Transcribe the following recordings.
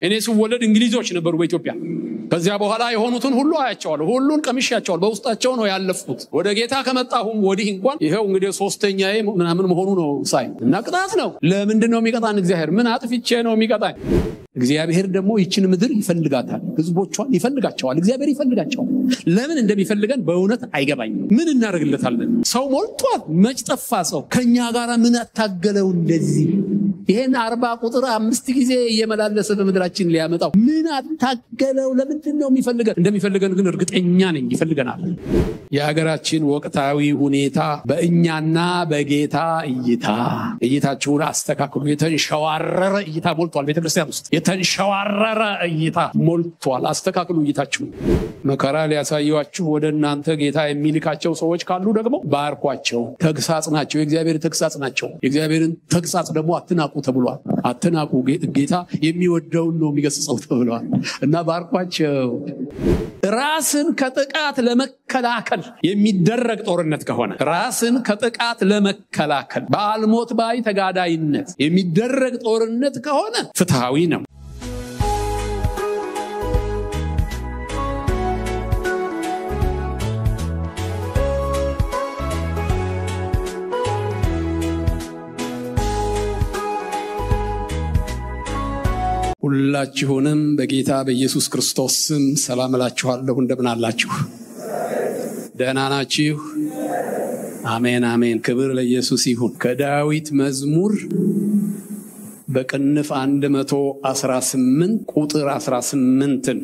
እኔ ስወለድ እንግሊዞች ነበሩ በኢትዮጵያ። ከዚያ በኋላ የሆኑትን ሁሉ አያቸዋለሁ። ሁሉን ቀምሻቸዋል። በውስጣቸው ነው ያለፍኩት። ወደ ጌታ ከመጣሁም ወዲህ እንኳን ይኸው እንግዲህ ሶስተኛዬ ምናምን መሆኑ ነው ሳይ እና ቅጣት ነው። ለምንድን ነው የሚቀጣን? እግዚአብሔር ምን አጥፍቼ ነው የሚቀጣኝ? እግዚአብሔር ደግሞ ይችን ምድር ይፈልጋታል። ህዝቦቿን ይፈልጋቸዋል። እግዚአብሔር ይፈልጋቸዋል። ለምን እንደሚፈልገን በእውነት አይገባኝም። ምን እናደርግለታለን? ሰው ሞልቷል። መች ጠፋ ሰው? ከእኛ ጋር ምን አታገለው እንደዚህ ይሄን አርባ ቁጥር አምስት ጊዜ እየመላለሰ በምድራችን ሊያመጣው ምን አታገለው? ለምንድን ነው የሚፈልገን? እንደሚፈልገን ግን እርግጠኛ ነኝ ይፈልገናል። የሀገራችን ወቅታዊ ሁኔታ በእኛና በጌታ እይታ እይታችሁን አስተካክሉ። የተንሸዋረረ እይታ ሞልቷል። ቤተክርስቲያን ውስጥ የተንሸዋረረ እይታ ሞልቷል። አስተካክሉ እይታችሁን። መከራ ሊያሳዩችሁ ወደ እናንተ ጌታ የሚልካቸው ሰዎች ካሉ ደግሞ ባርኳቸው። ተግሳጽ ናቸው። የእግዚአብሔር ተግሳጽ ናቸው። የእግዚአብሔርን ተግሳጽ ደግሞ አትናቁ ተብሏል። አትናቁ፣ ጌታ የሚወደውን ነው የሚገስጸው ተብሏል እና ባርኳቸው። ራስን ከጥቃት ለመከላከል የሚደረግ ጦርነት ከሆነ ራስን ከጥቃት ለመከላከል በአልሞት ባይ ተጋዳይነት የሚደረግ ጦርነት ከሆነ ፍትሐዊ ነው። ሁላችሁንም በጌታ በኢየሱስ ክርስቶስ ስም ሰላም እላችኋለሁ። እንደምን አላችሁ? ደህና ናችሁ? አሜን አሜን። ክብር ለኢየሱስ ይሁን። ከዳዊት መዝሙር በቅንፍ 118 ቁጥር 18ን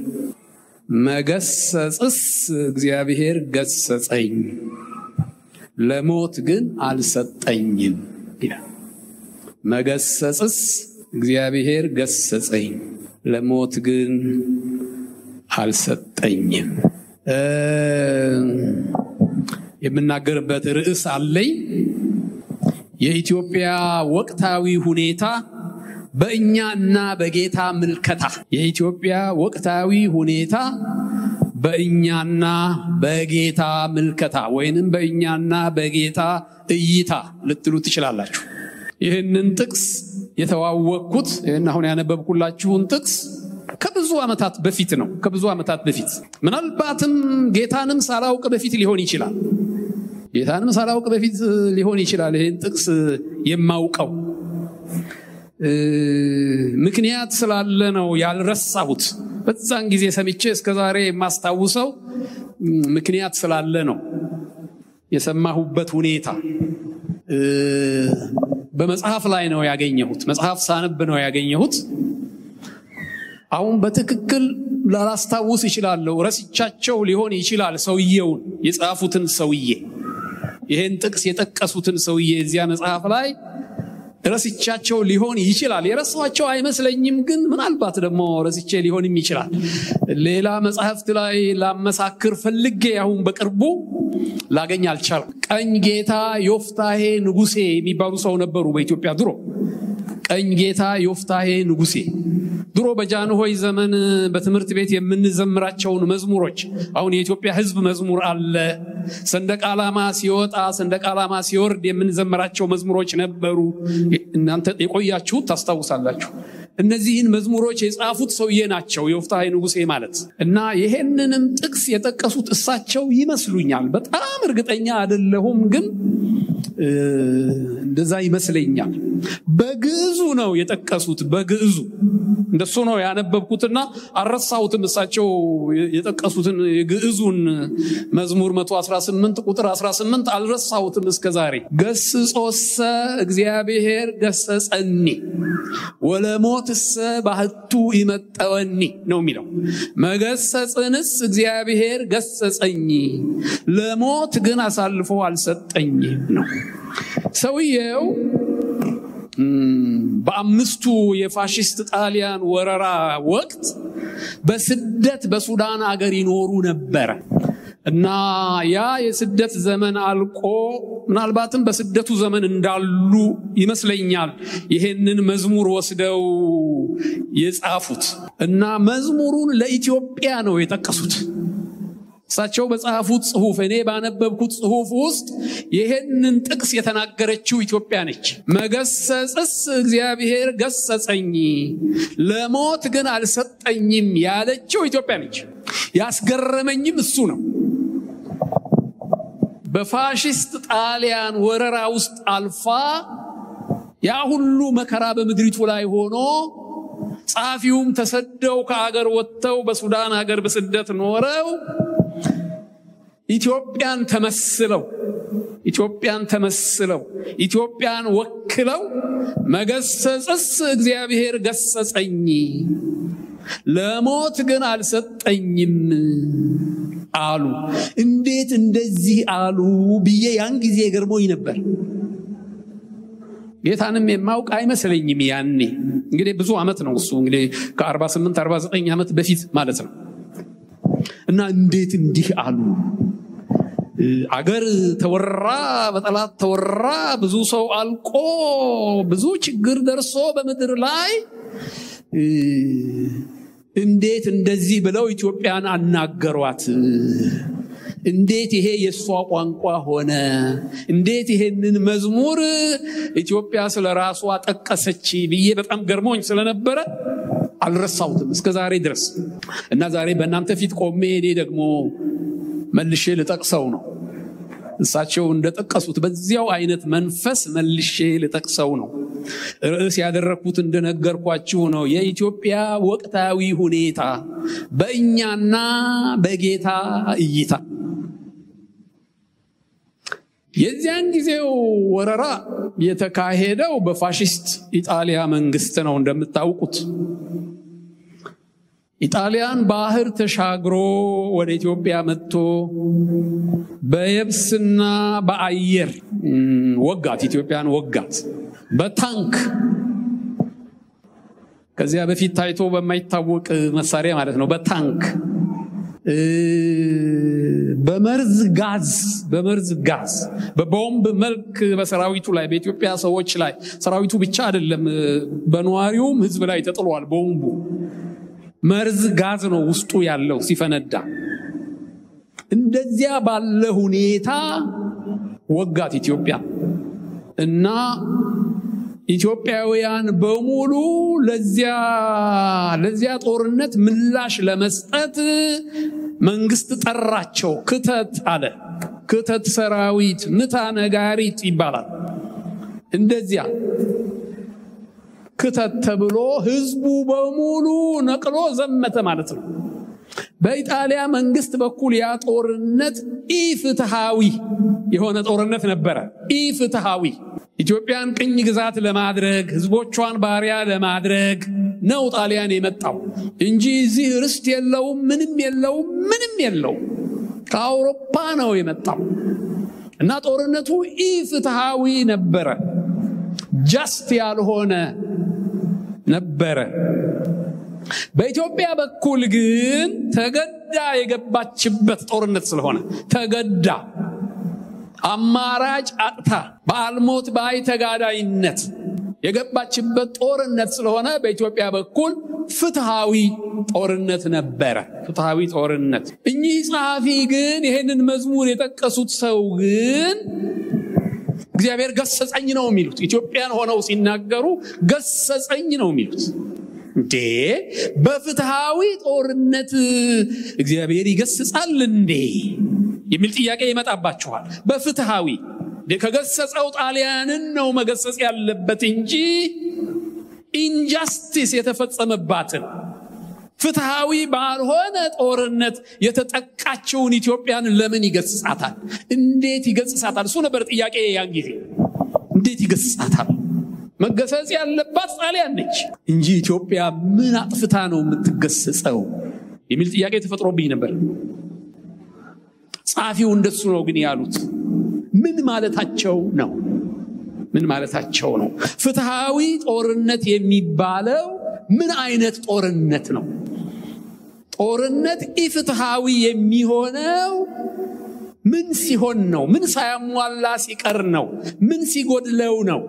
መገሰጽስ እግዚአብሔር ገሰጸኝ፣ ለሞት ግን አልሰጠኝም ይላል። መገሰጽስ እግዚአብሔር ገሰጸኝ ለሞት ግን አልሰጠኝም። የምናገርበት ርዕስ አለኝ። የኢትዮጵያ ወቅታዊ ሁኔታ በእኛና በጌታ ምልከታ። የኢትዮጵያ ወቅታዊ ሁኔታ በእኛና በጌታ ምልከታ ወይንም በእኛና በጌታ እይታ ልትሉ ትችላላችሁ። ይህንን ጥቅስ የተዋወቅኩት ይህን አሁን ያነበብኩላችሁን ጥቅስ ከብዙ ዓመታት በፊት ነው። ከብዙ ዓመታት በፊት ምናልባትም ጌታንም ሳላውቅ በፊት ሊሆን ይችላል። ጌታንም ሳላውቅ በፊት ሊሆን ይችላል። ይህን ጥቅስ የማውቀው ምክንያት ስላለ ነው ያልረሳሁት። በዛን ጊዜ ሰምቼ እስከዛሬ የማስታውሰው ምክንያት ስላለ ነው። የሰማሁበት ሁኔታ በመጽሐፍ ላይ ነው ያገኘሁት። መጽሐፍ ሳነብ ነው ያገኘሁት። አሁን በትክክል ላላስታውስ ይችላለሁ። ረስቻቸው ሊሆን ይችላል ሰውየውን የጻፉትን ሰውዬ ይህን ጥቅስ የጠቀሱትን ሰውዬ እዚያ መጽሐፍ ላይ ረስቻቸው ሊሆን ይችላል። የረሳኋቸው አይመስለኝም፣ ግን ምናልባት ደግሞ ረስቼ ሊሆንም ይችላል። ሌላ መጽሐፍት ላይ ላመሳክር ፈልጌ አሁን በቅርቡ ላገኝ አልቻልኩም። ቀኝ ጌታ ዮፍታሄ ንጉሴ የሚባሉ ሰው ነበሩ በኢትዮጵያ ድሮ። ቀኝ ጌታ ዮፍታሄ ንጉሴ ድሮ በጃንሆይ ዘመን በትምህርት ቤት የምንዘምራቸውን መዝሙሮች አሁን የኢትዮጵያ ሕዝብ መዝሙር አለ። ሰንደቅ ዓላማ ሲወጣ ሰንደቅ ዓላማ ሲወርድ የምንዘምራቸው መዝሙሮች ነበሩ። እናንተ የቆያችሁት ታስታውሳላችሁ። እነዚህን መዝሙሮች የጻፉት ሰውዬ ናቸው የዮፍታሔ ንጉሴ ማለት እና ይሄንንም ጥቅስ የጠቀሱት እሳቸው ይመስሉኛል። በጣም እርግጠኛ አይደለሁም፣ ግን እንደዛ ይመስለኛል። በግዕዙ ነው የጠቀሱት። በግዕዙ እንደሱ ነው ያነበብኩትና አልረሳሁትም። እሳቸው የጠቀሱትን የግዕዙን መዝሙር 118 ቁጥር 18 አልረሳሁትም እስከ ዛሬ። ገስጾሰ እግዚአብሔር ገሰጸኒ ወለሞትሰ ባህቱ ይመጠወኒ ነው የሚለው። መገሰጽንስ እግዚአብሔር ገሰጸኝ፣ ለሞት ግን አሳልፎ አልሰጠኝም ነው። ሰውየው በአምስቱ የፋሽስት ጣሊያን ወረራ ወቅት በስደት በሱዳን አገር ይኖሩ ነበረ እና ያ የስደት ዘመን አልቆ ምናልባትም በስደቱ ዘመን እንዳሉ ይመስለኛል ይሄንን መዝሙር ወስደው የጻፉት እና መዝሙሩን ለኢትዮጵያ ነው የጠቀሱት። እሳቸው በጻፉት ጽሁፍ እኔ ባነበብኩት ጽሁፍ ውስጥ ይህንን ጥቅስ የተናገረችው ኢትዮጵያ ነች። መገሰጽስ እግዚአብሔር ገሰጸኝ፣ ለሞት ግን አልሰጠኝም ያለችው ኢትዮጵያ ነች። ያስገረመኝም እሱ ነው። በፋሽስት ጣሊያን ወረራ ውስጥ አልፋ ያ ሁሉ መከራ በምድሪቱ ላይ ሆኖ ጸሐፊውም ተሰደው ከአገር ወጥተው በሱዳን ሀገር በስደት ኖረው ኢትዮጵያን ተመስለው ኢትዮጵያን ተመስለው ኢትዮጵያን ወክለው መገሰጽስ እግዚአብሔር ገሰጸኝ ለሞት ግን አልሰጠኝም አሉ። እንዴት እንደዚህ አሉ ብዬ ያን ጊዜ ገርሞኝ ነበር። ጌታንም የማውቅ አይመስለኝም ያኔ። እንግዲህ ብዙ ዓመት ነው እሱ እንግዲህ ከ48 49 ዓመት በፊት ማለት ነው። እና እንዴት እንዲህ አሉ? አገር ተወራ፣ በጠላት ተወራ፣ ብዙ ሰው አልቆ፣ ብዙ ችግር ደርሶ በምድር ላይ እንዴት እንደዚህ ብለው ኢትዮጵያን አናገሯት? እንዴት ይሄ የእሷ ቋንቋ ሆነ? እንዴት ይሄንን መዝሙር ኢትዮጵያ ስለ ራሷ ጠቀሰች ብዬ በጣም ገርሞኝ ስለነበረ አልረሳሁትም እስከ ዛሬ ድረስ እና ዛሬ በእናንተ ፊት ቆሜ እኔ ደግሞ መልሼ ልጠቅሰው ነው። እሳቸው እንደጠቀሱት በዚያው አይነት መንፈስ መልሼ ልጠቅሰው ነው። ርዕስ ያደረግኩት እንደነገርኳችሁ ነው። የኢትዮጵያ ወቅታዊ ሁኔታ በእኛና በጌታ እይታ። የዚያን ጊዜው ወረራ የተካሄደው በፋሽስት ኢጣሊያ መንግስት ነው። እንደምታውቁት ኢጣሊያን ባህር ተሻግሮ ወደ ኢትዮጵያ መጥቶ በየብስና በአየር ወጋት፣ ኢትዮጵያን ወጋት በታንክ ከዚያ በፊት ታይቶ በማይታወቅ መሳሪያ ማለት ነው። በታንክ በመርዝ ጋዝ በመርዝ ጋዝ በቦምብ መልክ በሰራዊቱ ላይ በኢትዮጵያ ሰዎች ላይ ሰራዊቱ ብቻ አይደለም፣ በነዋሪውም ህዝብ ላይ ተጥሏል። ቦምቡ መርዝ ጋዝ ነው ውስጡ ያለው ሲፈነዳ። እንደዚያ ባለ ሁኔታ ወጋት ኢትዮጵያ እና ኢትዮጵያውያን በሙሉ ለዚያ ለዚያ ጦርነት ምላሽ ለመስጠት መንግስት ጠራቸው። ክተት አለ። ክተት ሰራዊት፣ ምታ ነጋሪት ይባላል። እንደዚያ ክተት ተብሎ ህዝቡ በሙሉ ነቅሎ ዘመተ ማለት ነው። በኢጣሊያ መንግስት በኩል ያ ጦርነት ኢፍትሃዊ የሆነ ጦርነት ነበረ። ኢፍትሃዊ ኢትዮጵያን ቅኝ ግዛት ለማድረግ ህዝቦቿን ባሪያ ለማድረግ ነው ጣሊያን የመጣው እንጂ እዚህ ርስት የለውም፣ ምንም የለውም፣ ምንም የለውም። ከአውሮፓ ነው የመጣው እና ጦርነቱ ኢፍትሃዊ ነበረ። ጃስት ያልሆነ ነበረ። በኢትዮጵያ በኩል ግን ተገዳ የገባችበት ጦርነት ስለሆነ ተገዳ አማራጭ አጥታ በአልሞት ባይ ተጋዳይነት የገባችበት ጦርነት ስለሆነ በኢትዮጵያ በኩል ፍትሃዊ ጦርነት ነበረ። ፍትሃዊ ጦርነት። እኚህ ጸሐፊ ግን ይህንን መዝሙር የጠቀሱት ሰው ግን እግዚአብሔር ገሰጸኝ ነው የሚሉት። ኢትዮጵያን ሆነው ሲናገሩ ገሰጸኝ ነው የሚሉት። እንዴ በፍትሃዊ ጦርነት እግዚአብሔር ይገስጻል እንዴ የሚል ጥያቄ ይመጣባችኋል። በፍትሃዊ ከገሰጸው ጣሊያንን ነው መገሰጽ ያለበት እንጂ ኢንጃስቲስ የተፈጸመባትን ፍትሃዊ ባልሆነ ጦርነት የተጠቃችውን ኢትዮጵያን ለምን ይገስጻታል? እንዴት ይገስጻታል? እሱ ነበር ጥያቄ ያን ጊዜ። እንዴት ይገስጻታል? መገሰጽ ያለባት ጣሊያን ነች እንጂ ኢትዮጵያ ምን አጥፍታ ነው የምትገሰጸው የሚል ጥያቄ ተፈጥሮብኝ ነበር። ጸሐፊው እንደሱ ነው ግን ያሉት። ምን ማለታቸው ነው? ምን ማለታቸው ነው? ፍትሃዊ ጦርነት የሚባለው ምን አይነት ጦርነት ነው? ጦርነት ኢፍትሃዊ የሚሆነው ምን ሲሆን ነው? ምን ሳያሟላ ሲቀር ነው? ምን ሲጎድለው ነው?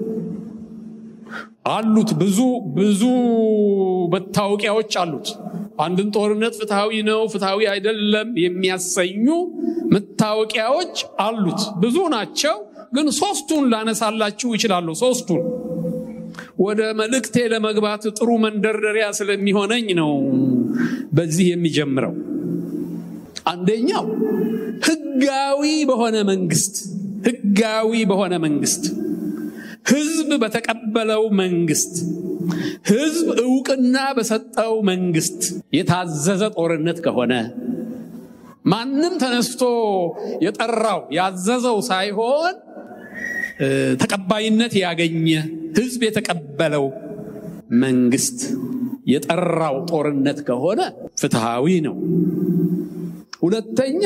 አሉት ብዙ ብዙ መታወቂያዎች አሉት። አንድን ጦርነት ፍትሐዊ ነው፣ ፍትሐዊ አይደለም የሚያሰኙ መታወቂያዎች አሉት። ብዙ ናቸው፣ ግን ሶስቱን ላነሳላችሁ ይችላሉ። ሶስቱን ወደ መልእክቴ ለመግባት ጥሩ መንደርደሪያ ስለሚሆነኝ ነው በዚህ የሚጀምረው። አንደኛው ህጋዊ በሆነ መንግስት ህጋዊ በሆነ መንግስት ህዝብ በተቀበለው መንግስት ህዝብ እውቅና በሰጠው መንግስት የታዘዘ ጦርነት ከሆነ ማንም ተነስቶ የጠራው ያዘዘው ሳይሆን ተቀባይነት ያገኘ ህዝብ የተቀበለው መንግስት የጠራው ጦርነት ከሆነ ፍትሃዊ ነው። ሁለተኛ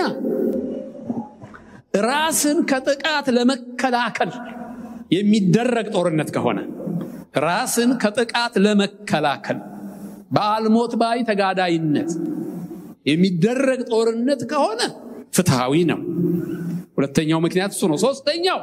ራስን ከጥቃት ለመከላከል የሚደረግ ጦርነት ከሆነ ራስን ከጥቃት ለመከላከል በአልሞት ባይ ተጋዳይነት የሚደረግ ጦርነት ከሆነ ፍትሃዊ ነው። ሁለተኛው ምክንያት እሱ ነው። ሶስተኛው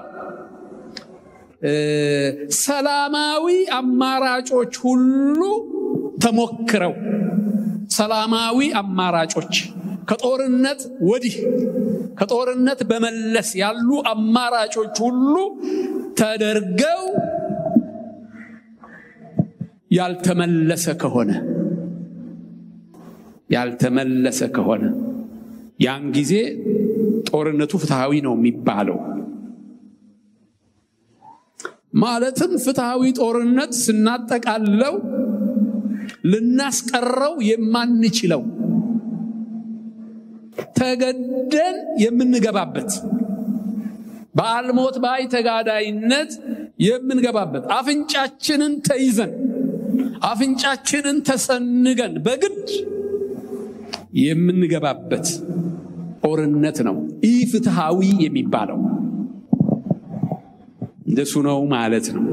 ሰላማዊ አማራጮች ሁሉ ተሞክረው ሰላማዊ አማራጮች ከጦርነት ወዲህ ከጦርነት በመለስ ያሉ አማራጮች ሁሉ ተደርገው ያልተመለሰ ከሆነ ያልተመለሰ ከሆነ ያን ጊዜ ጦርነቱ ፍትሃዊ ነው የሚባለው። ማለትም ፍትሃዊ ጦርነት ስናጠቃለው ልናስቀረው የማንችለው ተገደን የምንገባበት በአልሞት ባይ ተጋዳይነት የምንገባበት አፍንጫችንን ተይዘን አፍንጫችንን ተሰንገን በግድ የምንገባበት ጦርነት ነው ኢ ፍትሃዊ የሚባለው። እንደሱ ነው ማለት ነው።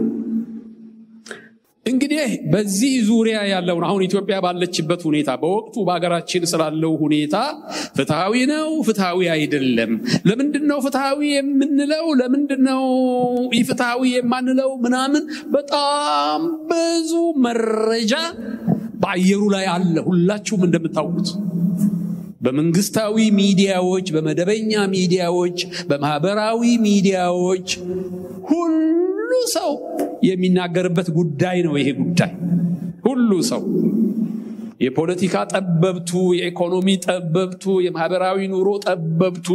እንግዲህ በዚህ ዙሪያ ያለውን አሁን ኢትዮጵያ ባለችበት ሁኔታ በወቅቱ በሀገራችን ስላለው ሁኔታ ፍትሐዊ ነው፣ ፍትሐዊ አይደለም፣ ለምንድን ነው ፍትሐዊ የምንለው፣ ለምንድን ነው ኢፍትሐዊ የማንለው ምናምን በጣም ብዙ መረጃ በአየሩ ላይ አለ። ሁላችሁም እንደምታውቁት በመንግስታዊ ሚዲያዎች፣ በመደበኛ ሚዲያዎች፣ በማህበራዊ ሚዲያዎች ሁሉ ሰው የሚናገርበት ጉዳይ ነው። ይሄ ጉዳይ ሁሉ ሰው የፖለቲካ ጠበብቱ፣ የኢኮኖሚ ጠበብቱ፣ የማህበራዊ ኑሮ ጠበብቱ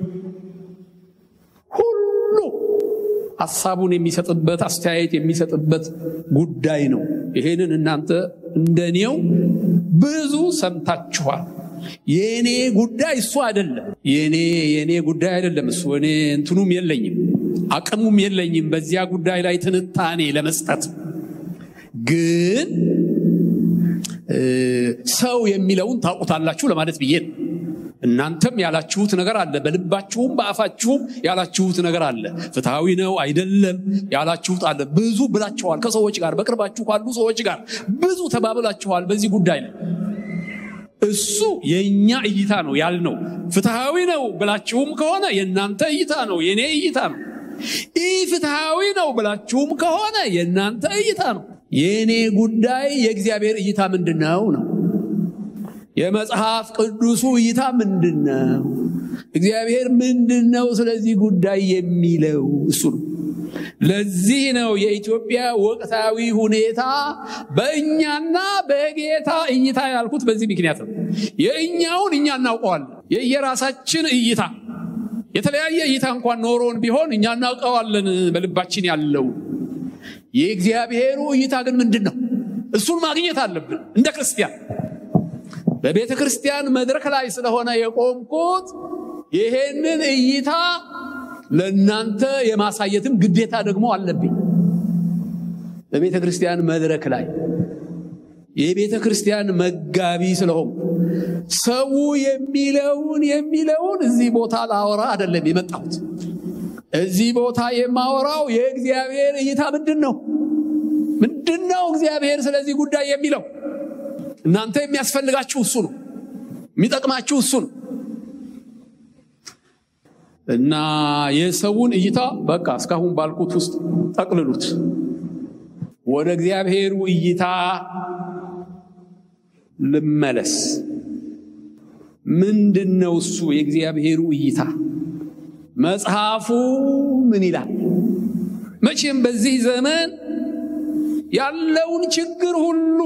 ሁሉ ሀሳቡን የሚሰጥበት አስተያየት የሚሰጥበት ጉዳይ ነው። ይሄንን እናንተ እንደኔው ብዙ ሰምታችኋል። የእኔ ጉዳይ እሱ አይደለም። የኔ የኔ ጉዳይ አይደለም እሱ። እኔ እንትኑም የለኝም አቅሙም የለኝም በዚያ ጉዳይ ላይ ትንታኔ ለመስጠት። ግን ሰው የሚለውን ታውቁታላችሁ ለማለት ብዬ ነው። እናንተም ያላችሁት ነገር አለ፣ በልባችሁም በአፋችሁም ያላችሁት ነገር አለ። ፍትሐዊ ነው አይደለም ያላችሁት አለ። ብዙ ብላችኋል። ከሰዎች ጋር በቅርባችሁ ካሉ ሰዎች ጋር ብዙ ተባብላችኋል በዚህ ጉዳይ ላይ እሱ የእኛ እይታ ነው ያልነው። ፍትሐዊ ነው ብላችሁም ከሆነ የእናንተ እይታ ነው፣ የእኔ እይታ ነው። ይህ ፍትሐዊ ነው ብላችሁም ከሆነ የእናንተ እይታ ነው። የእኔ ጉዳይ የእግዚአብሔር እይታ ምንድን ነው ነው። የመጽሐፍ ቅዱሱ እይታ ምንድን ነው? እግዚአብሔር ምንድን ነው ስለዚህ ጉዳይ የሚለው እሱ ነው። ለዚህ ነው የኢትዮጵያ ወቅታዊ ሁኔታ በእኛና በጌታ እይታ ያልኩት በዚህ ምክንያት ነው። የእኛውን እኛ እናውቀዋለን። የየራሳችን እይታ የተለያየ እይታ እንኳን ኖሮን ቢሆን እኛ እናውቀዋለን በልባችን ያለው። የእግዚአብሔሩ እይታ ግን ምንድን ነው? እሱን ማግኘት አለብን እንደ ክርስቲያን። በቤተ ክርስቲያን መድረክ ላይ ስለሆነ የቆምኩት ይሄንን እይታ ለእናንተ የማሳየትም ግዴታ ደግሞ አለብኝ። በቤተ ክርስቲያን መድረክ ላይ የቤተ ክርስቲያን መጋቢ ስለሆንኩ ሰው የሚለውን የሚለውን እዚህ ቦታ ላወራ አይደለም የመጣሁት። እዚህ ቦታ የማወራው የእግዚአብሔር እይታ ምንድን ነው? ምንድን ነው እግዚአብሔር ስለዚህ ጉዳይ የሚለው? እናንተ የሚያስፈልጋችሁ እሱ ነው፣ የሚጠቅማችሁ እሱ ነው። እና የሰውን እይታ በቃ እስካሁን ባልኩት ውስጥ ጠቅልሉት። ወደ እግዚአብሔሩ እይታ ልመለስ። ምንድን ነው እሱ የእግዚአብሔሩ እይታ? መጽሐፉ ምን ይላል? መቼም በዚህ ዘመን ያለውን ችግር ሁሉ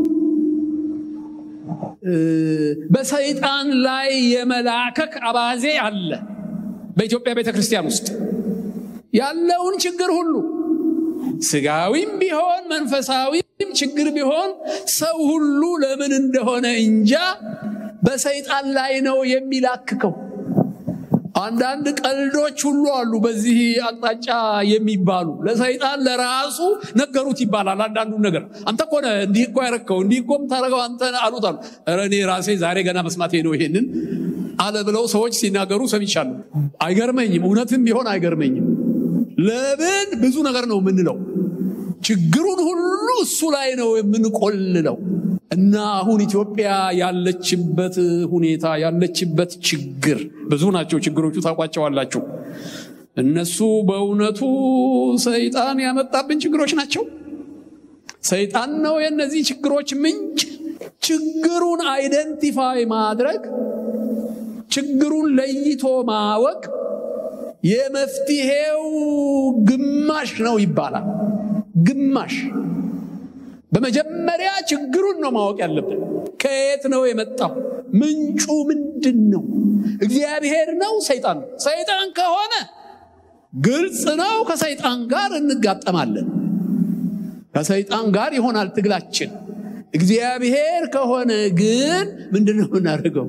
በሰይጣን ላይ የመላከክ አባዜ አለ። በኢትዮጵያ ቤተ ክርስቲያን ውስጥ ያለውን ችግር ሁሉ ስጋዊም ቢሆን መንፈሳዊም ችግር ቢሆን ሰው ሁሉ ለምን እንደሆነ እንጃ በሰይጣን ላይ ነው የሚላክከው። አንዳንድ ቀልዶች ሁሉ አሉ በዚህ አቅጣጫ የሚባሉ ለሰይጣን ለራሱ ነገሩት ይባላል። አንዳንዱን ነገር አንተ እኮ ነህ እንዲህ እኮ ያረከው እንዲህ እኮ የምታደርገው አንተ አሉት አሉ። ኧረ እኔ ራሴ ዛሬ ገና መስማቴ ነው ይሄንን አለ ብለው ሰዎች ሲናገሩ ሰምቻለሁ። አይገርመኝም፣ እውነትም ቢሆን አይገርመኝም። ለምን ብዙ ነገር ነው የምንለው፣ ችግሩን ሁሉ እሱ ላይ ነው የምንቆልለው። እና አሁን ኢትዮጵያ ያለችበት ሁኔታ ያለችበት ችግር ብዙ ናቸው። ችግሮቹ ታውቋቸዋላችሁ። እነሱ በእውነቱ ሰይጣን ያመጣብን ችግሮች ናቸው። ሰይጣን ነው የእነዚህ ችግሮች ምንጭ። ችግሩን አይደንቲፋይ ማድረግ ችግሩን ለይቶ ማወቅ የመፍትሄው ግማሽ ነው ይባላል። ግማሽ በመጀመሪያ ችግሩን ነው ማወቅ ያለብን። ከየት ነው የመጣው? ምንጩ ምንድን ነው? እግዚአብሔር ነው? ሰይጣን ነው? ሰይጣን ከሆነ ግልጽ ነው፣ ከሰይጣን ጋር እንጋጠማለን። ከሰይጣን ጋር ይሆናል ትግላችን። እግዚአብሔር ከሆነ ግን ምንድን ነው የምናደርገው?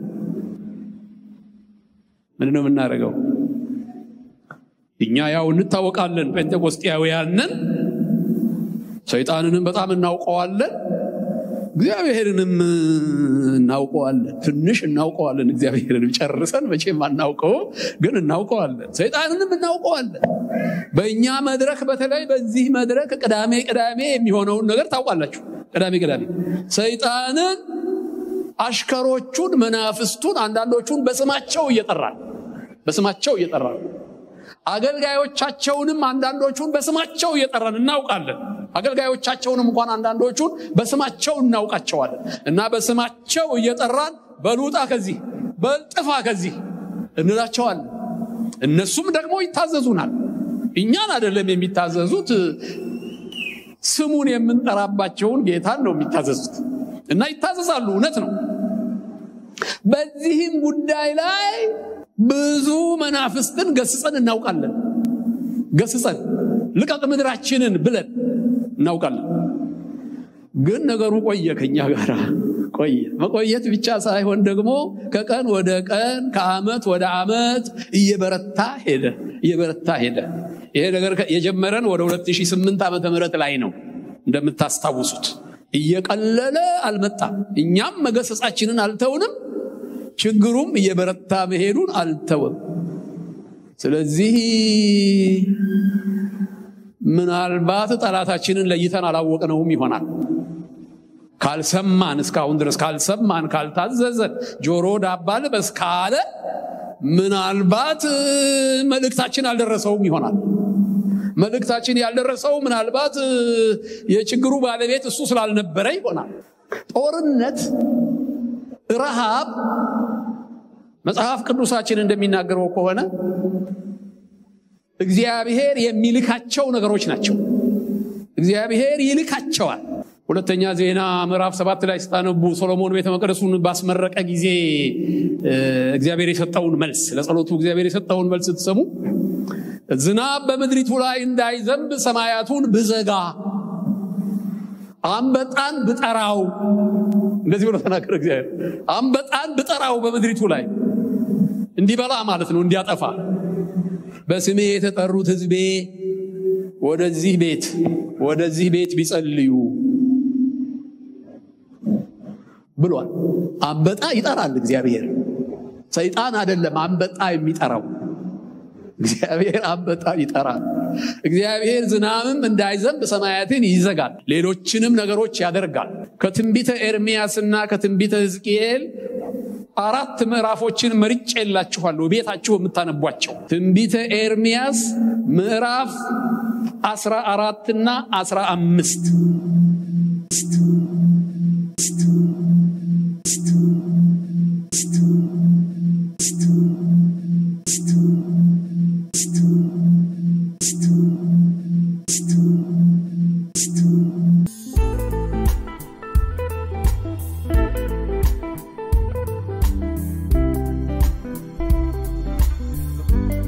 ምንድን ነው የምናደርገው? እኛ ያው እንታወቃለን፣ ጴንጤቆስጤያውያንን ሰይጣንንም በጣም እናውቀዋለን፣ እግዚአብሔርንም እናውቀዋለን። ትንሽ እናውቀዋለን። እግዚአብሔርንም ጨርሰን መቼም አናውቀውም፣ ግን እናውቀዋለን። ሰይጣንንም እናውቀዋለን። በእኛ መድረክ በተለይ በዚህ መድረክ ቅዳሜ ቅዳሜ የሚሆነውን ነገር ታውቃላችሁ። ቅዳሜ ቅዳሜ ሰይጣንን አሽከሮቹን፣ መናፍስቱን አንዳንዶቹን በስማቸው እየጠራን በስማቸው እየጠራን አገልጋዮቻቸውንም አንዳንዶቹን በስማቸው እየጠራን እናውቃለን። አገልጋዮቻቸውንም እንኳን አንዳንዶቹን በስማቸው እናውቃቸዋለን እና በስማቸው እየጠራን በሉጣ ከዚህ በልጥፋ ከዚህ እንላቸዋለን። እነሱም ደግሞ ይታዘዙናል። እኛን አይደለም የሚታዘዙት፣ ስሙን የምንጠራባቸውን ጌታን ነው የሚታዘዙት እና ይታዘዛሉ። እውነት ነው። በዚህም ጉዳይ ላይ ብዙ መናፍስትን ገስጸን እናውቃለን። ገስጸን ልቀቅ ምድራችንን ብለን እናውቃለን። ግን ነገሩ ቆየ፣ ከኛ ጋር ቆየ። መቆየት ብቻ ሳይሆን ደግሞ ከቀን ወደ ቀን ከዓመት ወደ ዓመት እየበረታ ሄደ እየበረታ ሄደ። ይሄ ነገር የጀመረን ወደ 2008 ዓመተ ምህረት ላይ ነው እንደምታስታውሱት። እየቀለለ አልመጣም። እኛም መገሰጻችንን አልተውንም። ችግሩም እየበረታ መሄዱን አልተወም። ስለዚህ ምናልባት ጠላታችንን ለይተን አላወቅነውም ይሆናል። ካልሰማን እስካሁን ድረስ ካልሰማን፣ ካልታዘዘን፣ ጆሮ ዳባ ልበስ ካለ ምናልባት መልእክታችን አልደረሰውም ይሆናል። መልእክታችን ያልደረሰው ምናልባት የችግሩ ባለቤት እሱ ስላልነበረ ይሆናል። ጦርነት፣ ረሃብ መጽሐፍ ቅዱሳችን እንደሚናገረው ከሆነ እግዚአብሔር የሚልካቸው ነገሮች ናቸው። እግዚአብሔር ይልካቸዋል። ሁለተኛ ዜና ምዕራፍ ሰባት ላይ ስታነቡ ሶሎሞን ቤተ መቅደሱን ባስመረቀ ጊዜ እግዚአብሔር የሰጠውን መልስ ለጸሎቱ እግዚአብሔር የሰጠውን መልስ ስትሰሙ ዝናብ በምድሪቱ ላይ እንዳይዘንብ ሰማያቱን ብዘጋ አንበጣን ብጠራው፣ እንደዚህ ብሎ ተናገረ እግዚአብሔር። አንበጣን ብጠራው በምድሪቱ ላይ እንዲበላ ማለት ነው፣ እንዲያጠፋ በስሜ የተጠሩት ሕዝቤ ወደዚህ ቤት ወደዚህ ቤት ቢጸልዩ ብሏል። አንበጣ ይጠራል እግዚአብሔር። ሰይጣን አይደለም አንበጣ የሚጠራው እግዚአብሔር አንበጣ ይጠራል። እግዚአብሔር ዝናብም እንዳይዘንብ ሰማያትን ይዘጋል፣ ሌሎችንም ነገሮች ያደርጋል። ከትንቢተ ኤርሚያስና ከትንቢተ ሕዝቅኤል አራት ምዕራፎችን መርጬ የላችኋለሁ ቤታችሁ የምታነቧቸው። ትንቢተ ኤርሚያስ ምዕራፍ አስራ አራትና አስራ አምስት